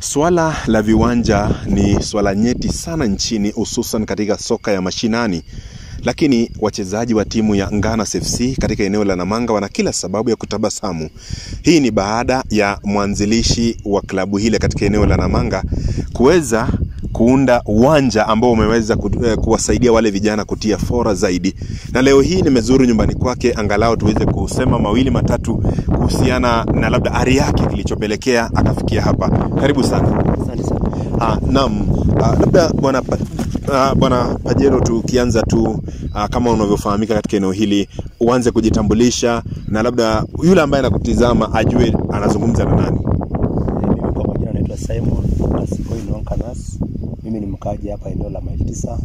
Swala la viwanja ni swala nyeti sana nchini, hususan katika soka ya mashinani, lakini wachezaji wa timu ya Ngana FC katika eneo la Namanga wana kila sababu ya kutabasamu. Hii ni baada ya mwanzilishi wa klabu hile katika eneo la Namanga kuweza kuunda uwanja ambao umeweza ku- eh, kuwasaidia wale vijana kutia fora zaidi, na leo hii nimezuru nyumbani kwake angalau tuweze kusema mawili matatu kuhusiana na labda ari yake kilichopelekea akafikia hapa. Karibu sana. Asante sana. Ah, naam. Ah, labda bwana Pa- ah, bwana Pajero, tukianza tu ah, kama unavyofahamika katika eneo hili, uanze kujitambulisha na labda yule ambaye anakutizama ajue anazungumza na nani. Mimi kwa majina naitwa Simon Asikoi Nwankanas. Mimi ni mkaaji hapa eneo la maili tisa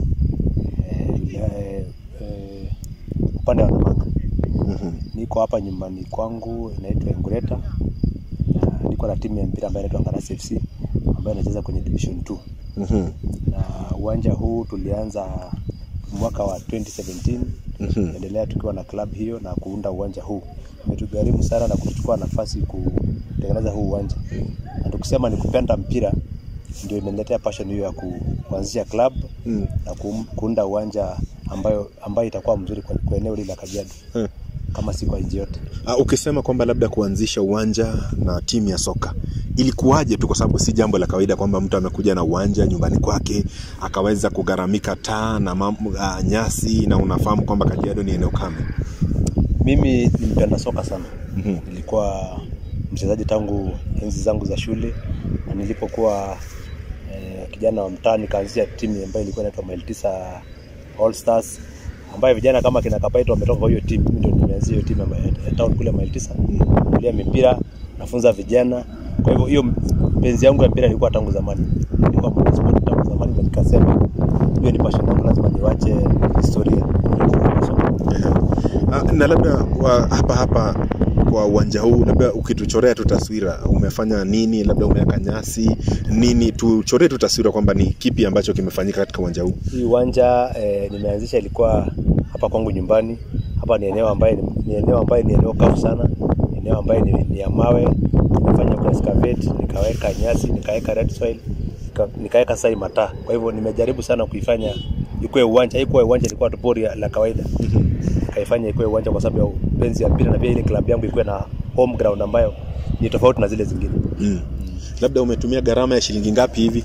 eh, eh, eh, upande wa Namanga. Mhm. Niko hapa nyumbani kwangu inaitwa Engureta. Na niko na timu ya mpira ambayo inaitwa Ngaras FC ambayo inacheza kwenye division 2. Mhm. Na uwanja huu tulianza mwaka wa 2017 Mhm. endelea tukiwa na club hiyo na kuunda uwanja huu. Imetugharimu sana na kuchukua nafasi kutengeneza huu uwanja, na tukisema ni kupenda mpira ndio imeniletea passion hiyo ya ku, kuanzisha club Mm. na ku, kuunda uwanja ambayo ambayo itakuwa mzuri kwa, kwa eneo hili la Kajiado Eh. kama si kwa nchi yote. Ah, ukisema kwamba labda kuanzisha uwanja na timu ya soka ilikuwaje tu, kwa sababu si jambo la kawaida kwamba mtu amekuja na uwanja nyumbani kwake akaweza kugharamika taa na mam, ah, nyasi, na unafahamu kwamba Kajiado ni eneo kame. Mimi ni mpenda soka sana. Mhm. Nilikuwa mchezaji tangu enzi zangu za shule, na nilipokuwa eh, kijana wa mtaa nikaanzisha timu ambayo ilikuwa inaitwa Mile Tisa All Stars ambayo vijana kama kina Kapaito wametoka kwa hiyo timu. Mimi ndio nimeanzisha hiyo timu ya ya town kule Mile Tisa, kulia mipira, nafunza vijana. Kwa hivyo hiyo penzi yangu ya mpira ilikuwa tangu zamani, nilikuwa mwanaspoti tangu zamani, na nikasema hiyo ni passion yangu, lazima niwache historia. Ah, na labda wa, hapa hapa kwa uwanja huu, labda ukituchorea tu taswira, umefanya nini? Labda umeweka nyasi nini? Tuchoree tu taswira kwamba ni kipi ambacho kimefanyika katika uwanja huu. Hii uwanja eh, nimeanzisha ilikuwa hapa kwangu nyumbani. Hapa ni eneo ambaye ni, ni eneo ambaye ni eneo kavu sana, eneo ambaye ni, ni ya mawe. Nimefanya kwa excavate, nikaweka nyasi, nikaweka red soil, nika, nikaweka sai mataa. Kwa hivyo nimejaribu sana kuifanya ikuwe uwanja. Haikuwa uwanja, ilikuwa tu pori ya- la kawaida. Nikaifanya ikuwe uwanja kwa sababu ya upenzi ya mpira na pia ile klabu yangu ikuwe na home ground ambayo ni tofauti na zile zingine. Mm. Labda umetumia gharama ya shilingi ngapi hivi?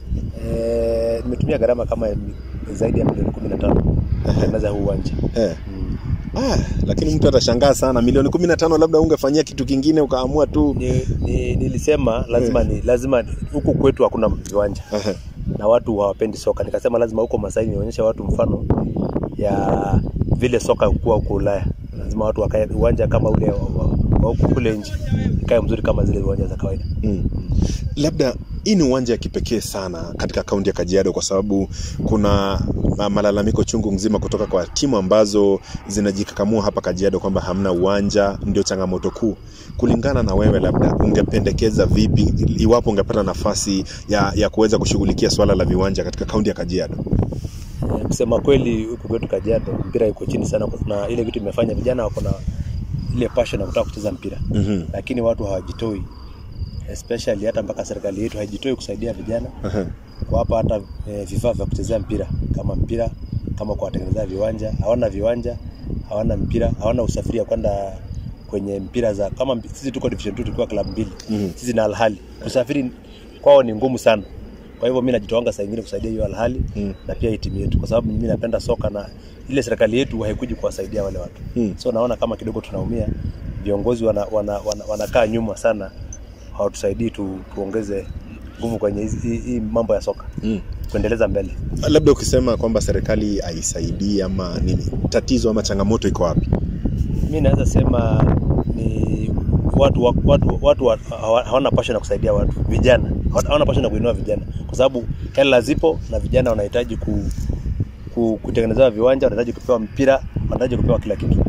Eh, nimetumia gharama kama ya mi- zaidi ya milioni 15 kutengeneza huu uwanja. Eh. Mm. Ah, lakini mtu atashangaa sana, milioni kumi na tano labda ungefanyia kitu kingine ukaamua tu ni, ni, nilisema lazima ni, lazima ni- huku kwetu hakuna viwanja Aha. na watu hawapendi soka. Nikasema lazima huko Masai nionyeshe watu mfano ya vile soka hukuwa huko Ulaya. Lazima watu wakae uwanja kama ule wa wa- wa huku kule nje ikae mzuri kama zile viwanja za kawaida. Mm. Labda hii ni uwanja ya kipekee sana katika kaunti ya Kajiado kwa sababu kuna ma- malalamiko chungu mzima kutoka kwa timu ambazo zinajikakamua hapa Kajiado kwamba hamna uwanja, ndio changamoto kuu. Kulingana na wewe, labda ungependekeza vipi iwapo ungepata nafasi ya, ya kuweza kushughulikia swala la viwanja katika kaunti ya Kajiado? Eh, Kusema kweli huku kwetu Kajiado mpira iko chini sana, kwa- na ile vitu imefanya vijana wako na ile passion ya kutaka kucheza mpira Mhm. lakini watu hawajitoi, especially hata mpaka serikali yetu haijitoi kusaidia vijana Aha. kuwapa hata e, vifaa vya kuchezea mpira kama mpira kama kuwatengenezea viwanja. Hawana viwanja, hawana mpira, hawana usafiri ya kwenda kwenye mpira za kama mpi- sisi tuko division 2 tukiwa club mbili Mhm. sisi na Alhali, kusafiri kwao ni ngumu sana. Kwa hivyo mimi najitoanga saa ingine kusaidia hiyo Alhali Mm. na pia hii timu yetu, kwa sababu mimi napenda soka na ile serikali yetu haikuji kuwasaidia wale watu Mm. so naona kama kidogo tunaumia. Viongozi wana, wana, wana, wanakaa nyuma sana, hawatusaidii tu, tuongeze nguvu kwenye hizi- hii hii mambo ya soka Mm. kuendeleza mbele. Labda ukisema kwamba serikali haisaidii ama nini, tatizo ama changamoto iko wapi? Mi naweza sema ni watu wa- watu watu wa- hawa- hawana passion ya kusaidia watu vijana, hawana hawana passion ya kuinua vijana, kwa sababu hela zipo na vijana wanahitaji ku, ku, kutengenezewa viwanja, wanahitaji kupewa mpira, wanahitaji kupewa kila kitu.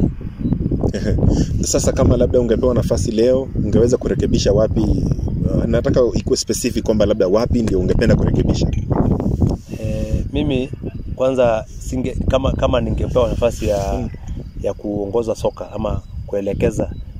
Sasa kama labda ungepewa nafasi leo, ungeweza kurekebisha wapi? Uh, nataka ikuwe specific kwamba labda wapi ndio ungependa kurekebisha. E, mimi kwanza singe, kama kama ningepewa nafasi ya ya kuongoza soka ama kuelekeza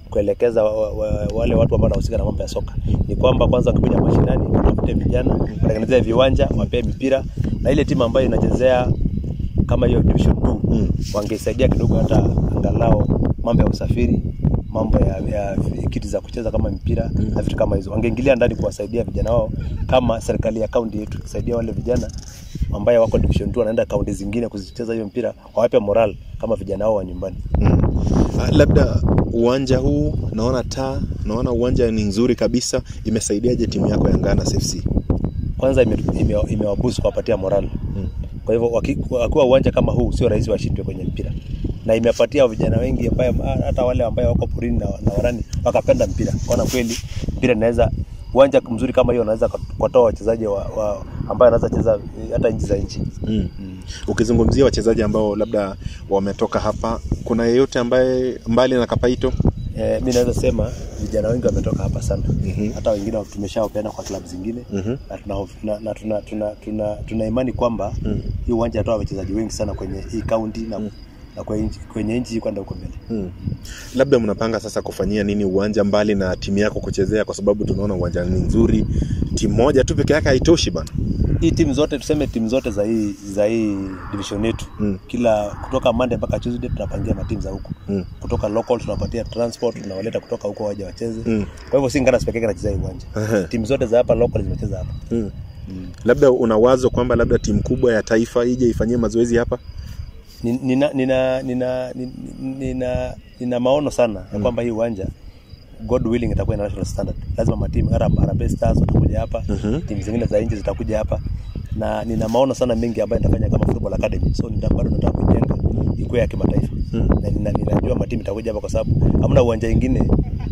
kuelekeza wa, wa, wale watu ambao wanahusika na mambo ya soka ni kwamba kwanza wakikuja mashinani watafute vijana watengenezee viwanja wapee mipira na ile timu ambayo inachezea kama hiyo division 2 Mm. wangesaidia kidogo hata angalau mambo ya usafiri mambo ya, ya kiti za kucheza kama mpira Mm. na vitu kama hizo wangeingilia ndani kuwasaidia vijana wao kama serikali ya kaunti yetu ikisaidia wale vijana ambaye wako division 2 wanaenda kaunti zingine kuzicheza hiyo mpira wawape moral kama vijana wao wa nyumbani Mm. Ah, labda uwanja huu naona taa naona uwanja ni nzuri kabisa imesaidiaje timu yako ya Ngana FC kwanza imewabusu ime, ime imewabusu kuwapatia moral Mm. kwa hivyo waki- wakiwa uwanja kama huu sio rahisi washindwe kwenye mpira na imepatia vijana wengi ambaye hata wale ambaye wako porini na, na warani wakapenda mpira kaona kweli mpira inaweza uwanja mzuri kama hiyo unaweza kuwatoa wachezaji wa, wa, ambaye wanaweza cheza eh, hata nchi za nchi Mm. mm. ukizungumzia wachezaji ambao labda wametoka hapa kuna yeyote ambaye mbali na Kapaito Eh, mi naweza sema vijana wengi wametoka hapa sana Mhm. hata wengine tumeshawapeana kwa klabu zingine Mhm. na tuna, na, na tuna, tuna, tuna, tuna imani kwamba Mm. hii uwanja atoa wachezaji wengi sana kwenye hii kaunti na, na kwenye nchi- kwenye nchi kwenda huko mbele Mm. labda mnapanga sasa kufanyia nini uwanja mbali na timu yako kuchezea kwa sababu tunaona uwanja ni nzuri timu moja tu peke yake haitoshi bana hii timu zote tuseme timu zote za hii za hii division yetu Mm. kila kutoka Monday mpaka Tuesday tunapangia matimu za huko Mm. kutoka local tunapatia transport tunawaleta kutoka huko waje wacheze Mm. kwa hivyo si Ngana pekee yake anacheza hii uwanja Ehe. timu zote za hapa local zinacheza hapa Mm. mm. labda una wazo kwamba labda timu kubwa ya taifa ije ifanyie mazoezi hapa Ni- nina nina nina nina, nina, nina maono sana ya kwamba hii uwanja God willing itakuwa international standard. Lazima matimu hata Harambee Stars watakuja hapa, Mhm. timu zingine za nje zitakuja hapa, na nina maono sana mengi ambayo nitafanya kama football academy, so nita bado nataka kujenga ikuwe ya kimataifa Mm. na nina, ninajua matimu itakuja hapa kwa sababu hamna uwanja ingine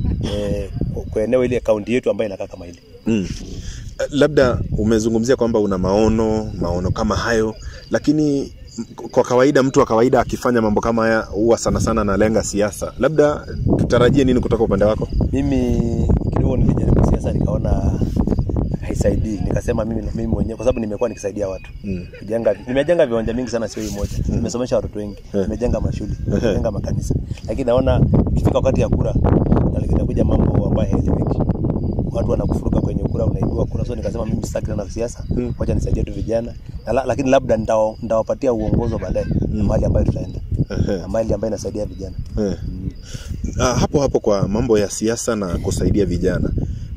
eh, kwa- kwa eneo ile kaunti yetu ambayo inakaa kama ile. Mm. Eh, Labda umezungumzia kwamba una maono maono kama hayo, lakini m- kwa kawaida mtu wa kawaida akifanya mambo kama haya huwa sana sana analenga siasa. Labda tutarajie nini kutoka upande wako? Mimi kidogo nilijaribu siasa nikaona haisaidii, nikasema mimi mimi mwenyewe kwa sababu nimekuwa nikisaidia watu Mm. kujenga nimejenga viwanja mingi sana, sio hii moja. Nimesomesha watoto wengi, Eh. nimejenga mashule, Eh. nimejenga makanisa, lakini naona ikifika wakati ya kura na- inakuja mambo ambayo hayaeleweki. Watu wanakufuruka kwenye kura, unaibua kura. So nikasema mimi sitaki tena siasa, Mm. wacha nisaidie tu vijana na, la- lakini labda nitawa- nitawapatia uongozo baadaye Mm. na mahali ambayo tutaenda Ehe. na mahali ambayo inasaidia vijana Eh. Ah, hapo hapo kwa mambo ya siasa na kusaidia vijana,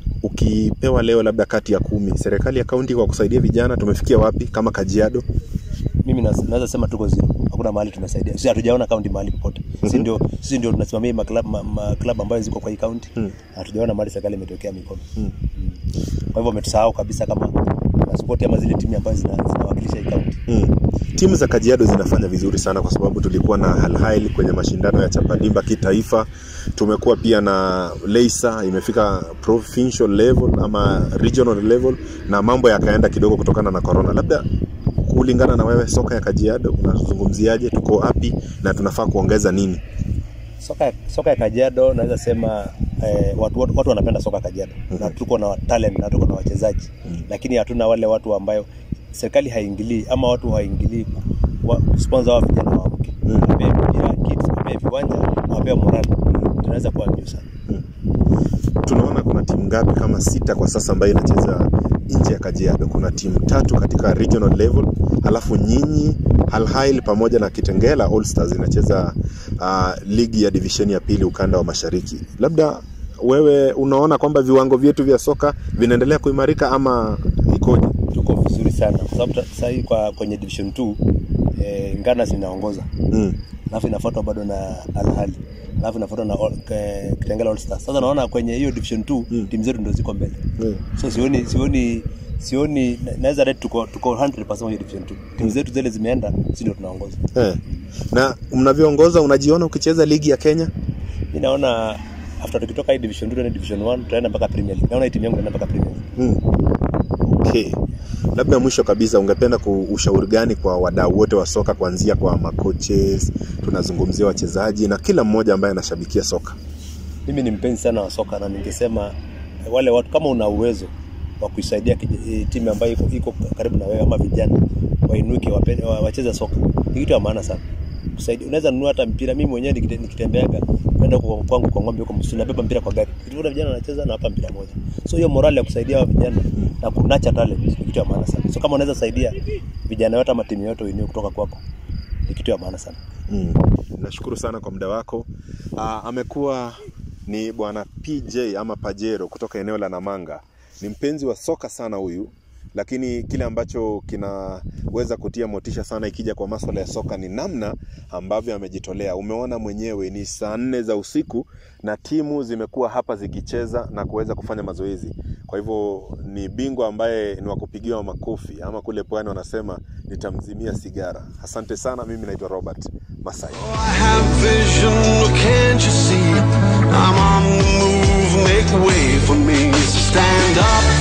ukipewa leo labda kati ya kumi, serikali ya kaunti kwa kusaidia vijana tumefikia wapi? Kama Kajiado mimi nas- naweza sema tuko zero, hakuna mahali tumesaidia. Sisi hatujaona kaunti mahali popote. Sisi Mhm. ndio sisi ndio tunasimamia maklab ma, ma club ambayo ziko kwa hii kaunti. Mm. Hatujaona mahali serikali imetokea mikono. Mm. Mm. Kwa hivyo wametusahau kabisa kama na support ama zile timu ambazo zina- zinawakilisha hii kaunti. Mm. Timu za Kajiado zinafanya vizuri sana kwa sababu tulikuwa na Al Ahly kwenye mashindano ya Chapadimba kitaifa. Tumekuwa pia na Leisa imefika provincial level ama regional level, na mambo yakaenda kidogo kutokana na corona. Labda kulingana na wewe, soka ya Kajiado unazungumziaje? Tuko wapi na tunafaa kuongeza nini? Soka soka ya Kajiado naweza sema eh, watu, watu, watu wanapenda soka ya Kajiado Mhm. na tuko na talent na tuko na wachezaji Mhm. lakini hatuna wale watu ambayo serikali haingilii ama watu haingilii wa, sponsor wa vijana waamke Mhm. wapee mpira kids wapee viwanja na wapee morali tunaweza kuwa juu sana Tunaona kuna timu ngapi? Kama sita kwa sasa ambayo inacheza nje ya Kajiado. Kuna timu tatu katika regional level, alafu nyinyi Al Ahly pamoja na Kitengela All Stars inacheza uh, ligi ya divisheni ya pili ukanda wa mashariki. Labda wewe unaona kwamba viwango vyetu vya soka vinaendelea kuimarika ama ikoje? tuko vizuri sana kwa sababu ta- sasa hii kwa kwenye division 2 eh, Ngana zinaongoza Mm. alafu inafuatwa bado na Al Ahly alafu inafuatwa na All- ke- Kitengela All Stars sasa naona kwenye hiyo division 2 Mm. timu zetu ndio ziko mbele Mm. so sioni sioni sioni na- naweza rate tuko tuko 100% kwenye division 2 timu zetu zile zimeenda sisi ndio tunaongoza Eh. Na mnavyoongoza, unajiona ukicheza ligi ya Kenya? mimi naona after tukitoka hii division 2 tuende division 1 tutaenda mpaka premier league naona hii timu yangu inaenda mpaka premier league Mm. Okay. Labda mwisho kabisa ungependa kuushauri gani kwa wadau wote wa soka kuanzia kwa macoaches, tunazungumzia wachezaji na kila mmoja ambaye anashabikia soka? mimi ni mpenzi sana wa soka na ningesema eh, wale watu kama una uwezo wa kuisaidia kij- eh, timu ambayo iko, iko karibu na wewe ama vijana wainuke wape- wa- wacheze soka ni kitu ya maana sana kusaidia. Unaweza nunua hata mpira. Mimi mwenyewe nikite- nikitembeaga kwenda huko kwangu kwa ng'ombe huko msituni, nabeba mpira kwa gari, nikiona vijana wanacheza na hapa mpira moja. So hiyo morale ya kusaidia hao vijana na kunacha talent ni kitu ya maana sana. So kama unaweza saidia vijana wote ama timu yote uinue kutoka kwako, ni kitu ya maana sana. Mm. Nashukuru sana kwa muda wako. Aa, amekuwa ni bwana PJ ama Pajero kutoka eneo la Namanga. Ni mpenzi wa soka sana huyu, lakini kile ambacho kinaweza kutia motisha sana ikija kwa maswala ya soka ni namna ambavyo amejitolea. Umeona mwenyewe ni saa nne za usiku na timu zimekuwa hapa zikicheza na kuweza kufanya mazoezi. Kwa hivyo ni bingwa ambaye ni wa kupigiwa makofi, ama kule pwani wanasema nitamzimia sigara. Asante sana. Mimi naitwa Robert Masai. I have vision, can't you see? I'm on the move, make way for me. So stand up